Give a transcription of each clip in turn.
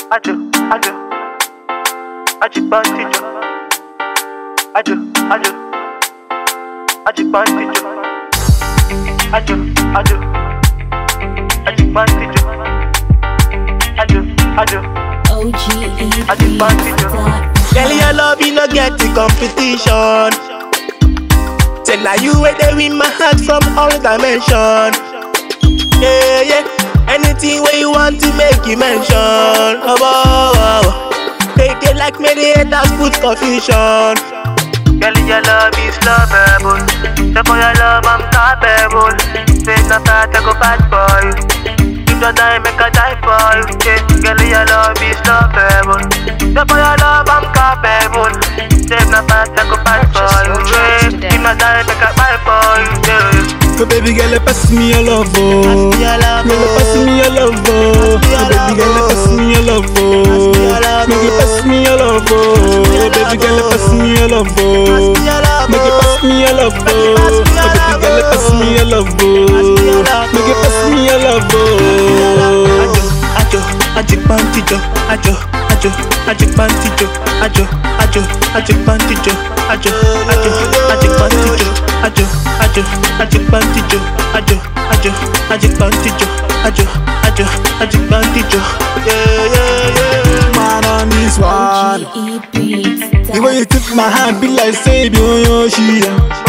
ajo, ajo, ajo bandijo, ajo, ajo, ajo bandijo, ajo, ajo, ajo bandijo, ajo, ajo, ajo bandijo. Girl, your love, you no get the competition. Say now you where they win my heart from all dimension. Yeah, yeah. Anything where you want to make you mention. Oh, oh, oh. They, they like me, the haters put confusion. Girl, your love is lovable. So for your love, I'm capable. Face not fat, I go bad for you. If you die, make a die for you. Yeah. Girl, your love is lovable. So for your love, I'm capable. Face not fat, I go bad for you. Yeah. If you die, make a buy for you. Yeah. So baby girl, pass me your love, oh. me your love, Girl, pass me your love, oh. me your So baby girl, love, pass me your love, oh. me your love, Make you pass me your love, oh. Baby girl, pass me your love, oh. me your love, Make you pass me your love, oh. So baby girl, pass me your love, oh. Make you pass me your love, oh. Ajo, ajo, ajo bandijo, ajo, ajo, ajo bandijo, ajo, ajo, ajo bandijo, ajo, ajo, ajo bandijo, ajo, ajo, ajo bandijo, ajo, ajo, ajo bandijo, ajo, ajo, ajo bandijo. Yeah, yeah, yeah. Man on this one. The way you took my hand, be like say, yo, she.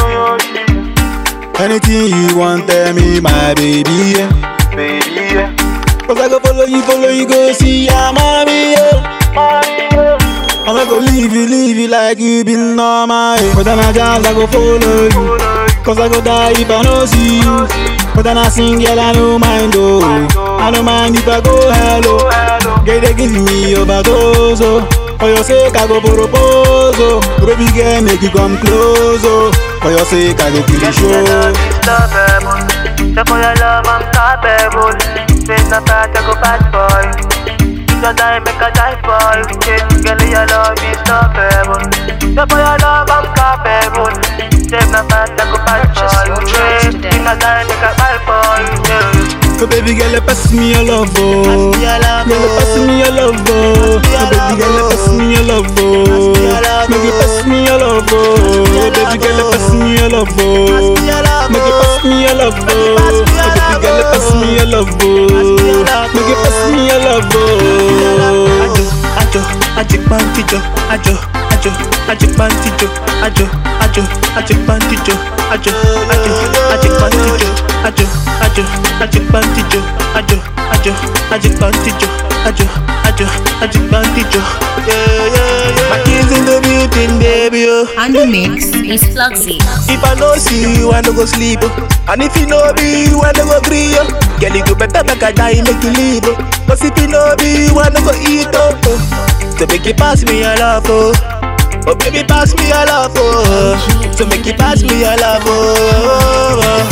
Anything you want, tell me, my baby. Yeah. Baby, yeah. Cause I go follow you, follow you, go see ya, mommy, yeah. I'm not gonna leave you, leave you like you been normal. Yeah. But then I just, I go follow you. Cause I go die if I don't see you. But then I sing, girl, I don't mind, oh. I don't mind if I go hello. Girl, they give me overdose, oh. For your sake, I go propose, oh. Baby girl, make you come close, oh. For your sake, I go kill the Girl, your love show. is lovable. So for your love, I'm capable. Face not fat, I go bad for you. If you die, make a die for you. Yeah. Girl, your love is lovable. So for your love, I'm capable. Face not fat, I go bad for you. Yeah. If you die, make a die for you. Yeah. So baby girl, pass me your love, oh. me your love, Girl, pass me your love, oh. So baby girl, pass me your love, oh. Make you pass me your love, oh. Baby girl, pass me your love, oh. me your love, Make you pass me your love, oh. So baby girl, pass me your love, oh. Make you pass me your love, oh. Ajo, ajo, ajo bandijo, ajo, ajo, ajo bandijo, ajo, ajo, ajo bandijo, ajo, ajo, ajo bandijo, ajo, ajo, ajo bandijo, ajo, ajo, ajo bandijo, ajo, ajo, ajo bandijo. Yeah, yeah, yeah. My kids in the building, baby, oh. On the mix is Fluxy. If I no see you, I no go sleep. oh. And if you no be you, I no go gree. Oh. Girl, you go better make a die, make you leave. Oh. Cause if you no be you, I no go eat. Oh. oh. So make you pass me your love, oh. Oh baby, pass me your love, oh. So make you pass me your love, oh. oh, oh.